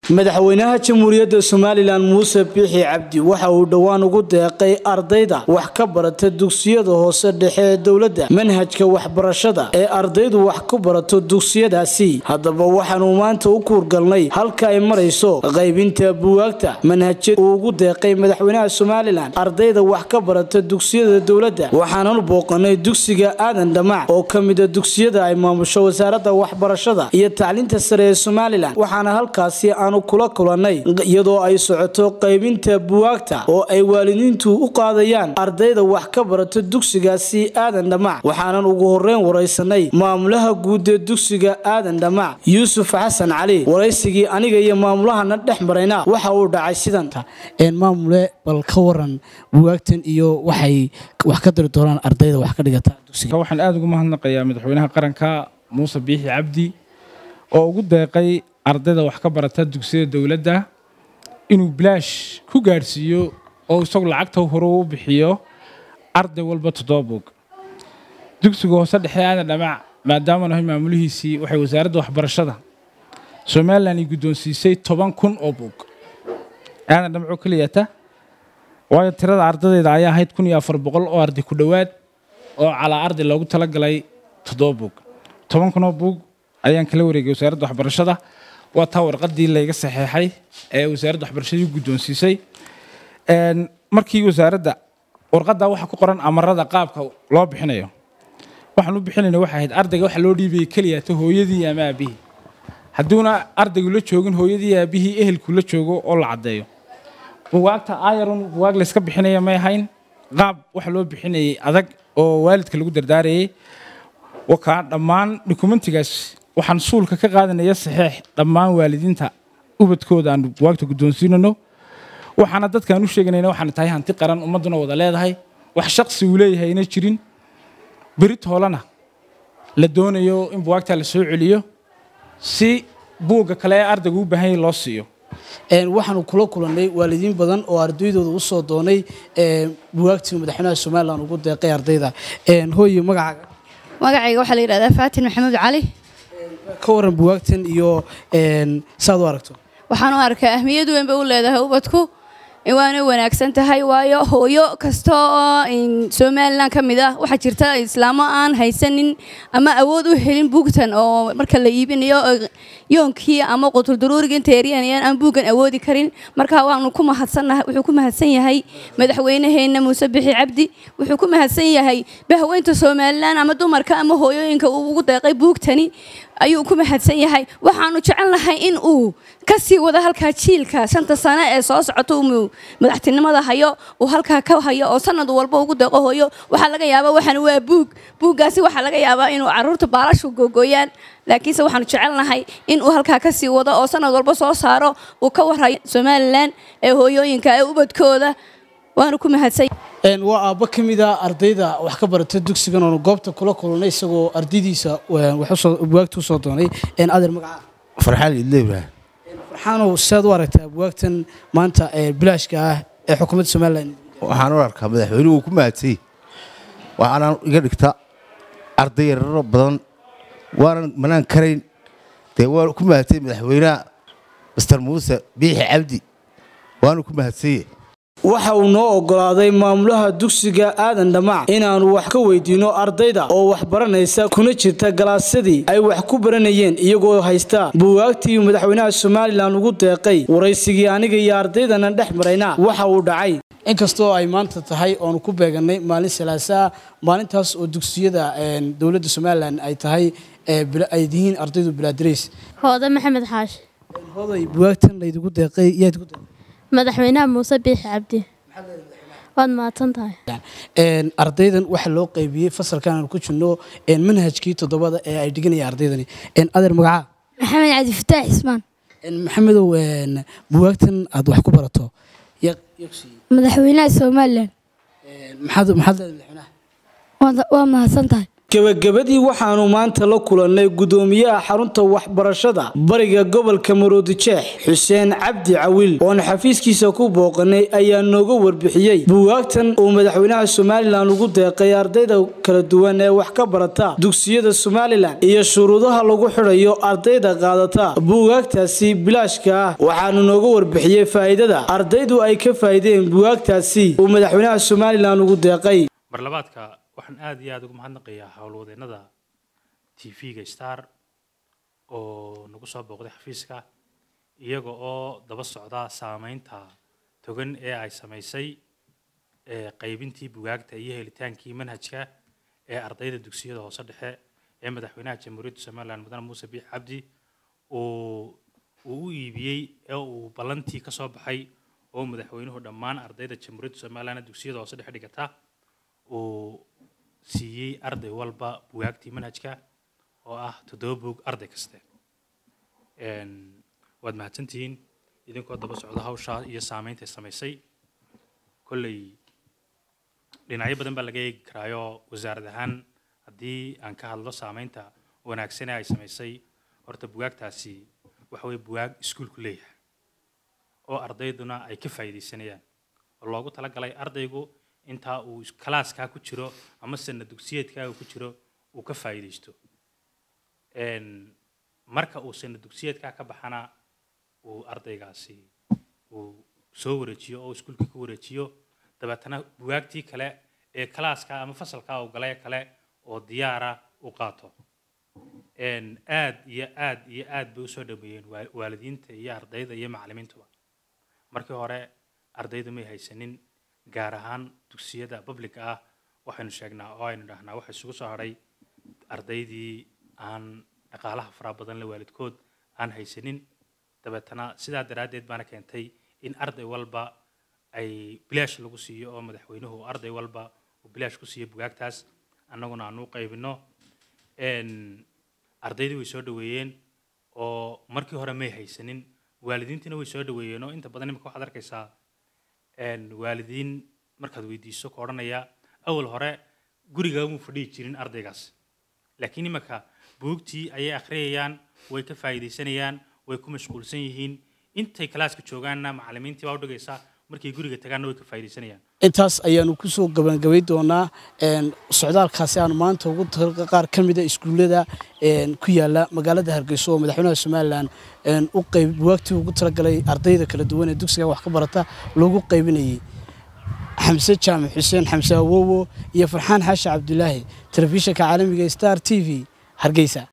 madaxweynaha jamhuuriyadda somalilan muuse biixi cabdi waxa uu dhowaan ugu deeqay ardayda wax ka barata dugsiyada hoose dhexe ee dowladda manhajka waxbarashada ee ardaydu wax ku barato dugsiyadaasi haddaba waxaanu maanta u kuurgalnay halka ay marayso qaybinta buwaagta manhajyada uu ugu deeqay madaxweynaha somalilan ardayda wax ka barata dugsiyada dowladda waxaananu booqanay dugsiga aadan dhamac oo ka mida dugsiyada ay maamusho wasaaradda waxbarashada iyo tacliinta sare ee somalilan waxaana halkaasi aanu kula kulanay iyadoo ay socoto qaybinta buwaagta oo ay waalidiintu u qaadayaan ardayda wax ka barata dugsigaasi aadan dhamac waxaanan ugu horeyn waraysanay maamulaha guud ee dugsiga aadan dhamac yuusuf xasan cali waraysigii aniga iyo maamulahana dhex marayna waxa uu dhacay sidan maamule bal ka waran buwaagtan iyo waxay wax ka dari doonaan ardayda wax ka dhigata dugsiga waxaan aada ugu mahadnaqayaa madaxweynaha qaranka muuse biixi cabdi oo ugu deeqay ardayda wax ka barata dugsiyada dowladda inuu bilaash ku gaadhsiiyo oo isagu lacagta hore u bixiyo arday walba toddoba buug dugsiga hoose dhexe aadan dhamac maadaama nahay maamulihiisii waxay wasaaradda waxbarashada somalilan ay guddoonsiisay toban kun oo buug aadan dhamacoo keliyata waayo tirada ardadeyda ayaa ahayd kun iyo afar boqol oo arday ku dhowaad oo calaa arday loogu talagalay toddoba buug toban kun oo buug ayaan kala wareegay wasaaradda waxbarashada waa taa warqadii layga saxeexay ee wasaaradda waxbarashadii guddoonsiisay markii wasaaradda warqaddaa waxaa ku qoran amarada qaabka loo bixinayo waxaan u bixinayna waxay ahayd ardayga waxa loo dhiibayay keliyaata hooyadii ama aabihii hadduuna ardaygu la joogin hooyadii aabihii ehelku la joogo oo la caddeeyo buwaagta ayarun buwaag layska bixinaya may ahayn qaab waxa loo bixinayay adag oo waalidka lagu dardaarayay wakaa dhammaan dokumentigaas waxaan suulka ka qaadanaya saxeex dhammaan waalidiinta ubadkooda aan buwaagta guddoonsiinano waxaana dadkaan u sheeganayna waxaana tahay hanti qaran ummadduna wada leedahay wax shaqsi uu leeyahay ayna jirin berit hoolana la doonayo in buwaagtaa la soo celiyo si buugga kale ee ardaygu u baahan yahay loo siiyo waxaanu kula kulannay waalidiin badan oo ardaydooda usoo doonay buwaagtii madaxweynaha somalilan ugu deeqay ardayda hooye magacaaga magacayga waxaa la yidhahdaa faatin maxamuud cali ka waran buwaagtan iyo saad u aragto waxaan u arkaa ahmiyad weyn bay u leedahay ubadku waana wanaagsan tahay waayo hooyo kasta oo somalilan ka mid ah waxaa jirta islaamo aan haysanin ama awood u helin buugtan oo marka la iibinayo yoonkii ama qutuldaruuriga inta yaryanayaan aan buuggan awoodi karin marka waanu ku mahadsannahay wuxuu ku mahadsan yahay madaxweynaheenna muuse bixi cabdi wuxuu ku mahadsan yahay bahweynta somalilan ama dumarka ama hooyooyinka uu ugu deeqay buugtani ayuu ku mahadsan yahay waxaanu jecelnahay in uu ka sii wado halkaa jiilka shanta sano ee soo socota uu madaxtinimada hayo uu halkaa ka hayo oo sanad walba ugu deeqo hooyo waxaa laga yaabaa waxaan waa buug buuggaasi waxaa laga yaabaa inuu caruurta baalashu googooyaan laakiinse waxaanu jecelnahay in uu halkaa ka sii wado oo sanad walba soo saaro uu ka warhayo somalilan ee hooyooyinka ee ubadkooda waanu ku mahadsan waa aabbo ka mid a ardayda wax ka barata dugsigan oonu goobta kula kulnay isagoo ardaydiisa buwaagta usoo doonay adeer magaca farxaan idleyba farxaanow siaad u aragtaa buwaagtan maanta bilaashka ah ee xukuumadda somalilan waxaan u arkaa madaxweynuhu ku mahadsay waxaanaan iga dhigta arday yararo badan waanan manaan karayn dee waan ku mahadsay madaxweynaha master muuse biixi cabdi waanu ku mahadsaye waxa uu noo ogolaaday maamulaha dugsiga aadan dhamac inaannu wax ka weydiinno ardayda oo wax baranaysa kuna jirta galaasyadii ay wax ku baranayeen iyagoo haysta buwaagtii madaxweynaha somalilan ugu deeqay waraysigii aniga iyo ardaydana dhex marayna waxa uu dhacay inkastoo ay maanta tahay oonu ku beegannay maalin salaasaa maalintaas oo dugsiyada dowladda somalilan ay tahay ay yihiin ardaydu bilaadirays hooda maxamed xaashi hooday buwaagtan laydigu deeqay yaad ku deeqay madaxweynaha muuse biixi cabdi waad mahadsan tahay ardaydan waxaa loo qaybiyey fasalkan aan ku jirno manhajkii toddobada ee ay dhiganaya ardaydani adeer magacaa maxamed cabdifataax ismaan maxamedow buwaagtan aad wax ku barato madaxweynaha somalilan maxaad maxaad leedahay madaxweynaha waa mahadsan tahay gebagabadii waxaanu maanta la kulannay gudoomiyaha xarunta waxbarashada bariga gobolka maroodijeex xuseen cabdi cawil oon xafiiskiisa ku booqanay ayaa nooga warbixiyey buugaagtan uu madaxweynaha somalilan ugu deeqay ardayda kala duwan ee wax ka barata dugsiyada somalilan iyo shuruudaha lagu xidhayo ardayda qaadata buugaagtaasi bilaashka ah waxaanu nooga warbixiyey faa'iidada ardaydu ay ka faa'iideen buugaagtaasi uu madaxweynaha somalilan ugu deeqay marlabaadka waxaan aada iyo aada ugu mahadnaqayaa howlwadeennada t v-ga star oo nagu soo booqday xafiiska iyaga oo daba socda saameynta togan ee ay samaysay qaybintii bugaagta iyo helitaankii manhajka ee ardayda dugsiyada hoose dhexe ee madaxweynaha jamhuuriyadda somalilan mudane muuse biix cabdi uu uu u iibiyey ee uu ballantii ka soo baxay oo madaxweynuhu dhammaan ardayda jamhuuriyadda somalilan ee dugsiyada hoose dhexe dhigata uu siiyey arday walba bugaagtii manhajka oo ah toddoba buug arday kaste waad mahadsantihiin idinkoo daba socda hawshaa iyo saameynta samaysay kolley dhinacyo badan baa laga eegi karaayo wasaarad ahaan haddii aan ka hadlo saameynta wanaagsan ee ay samaysay horta bugaagtaasi waxa weye bugaag iskuulku leeyahay oo ardayduna ay ka faa'iidaysanayaan oo loogu talagalay ardaygu intaa uu kalaaskaa ku jiro ama sana dugsiyeedkaa uu ku jiro uu ka faa'iidaysto marka uu sana dugsiyeedkaa ka baxana uu ardaygaasi uu soo wareejiyo oo iskuulkii ku wareejiyo dabeetana bugaagtii kale ee kalaaska ama fasalkaa uu galay kale oo diyaara u qaato aad iyo aad iyo aad bay usoo dhameeyeen waalidiinta iyo ardayda iyo macallimiintuba markii hore ardaydu may haysanin gaar ahaan dugsiyada publica ah waxaynu sheegnaa oo aynu dhahnaa waxa isugu soo hadhay ardaydii aan dhaqaalaha faraha badan la waalidkood aan haysanin dabeetana sidaa daraaddeed baana keentay in arday walba ay bilaash lagu siiyo oo madaxweynuhu arday walba uu bilaash ku siiyo bugaagtaas annaguna aan u qaybino ardaydii way soo dhaweeyeen oo markii hore may haysanin waalidiintiina way soo dhaweeyeen oo inta badan imika waxaad arkaysaa waalidiin markaad weydiiso ka odhanaya awal hore guriga muu fadhihi jirin ardaygaas laakiin imika buugtii ayay akhriyayaan way ka faa'iidaysanayaan way ku mashquulsan yihiin intay kalaaska joogaanna macallimiintii baa u dhigaysa markay guriga tagaanna way ka faa'iidaysanayaan intaas ayaanu kusoo gabangabay doonaa socdaalkaasi aanu maanta ugu qaar ka mida iskuullada ku yaala magaalada hargeyso oo madaxweynaha somalilan u qayb buwaagtii ugu talagalay ardayda kala duwan ee dugsiga wax ka barata loogu qaybinayay xamse jaamac xuseen xamse awowo iyo farxaan xaashi cabdulaahi telefishinka caalamiga star t v hargeysa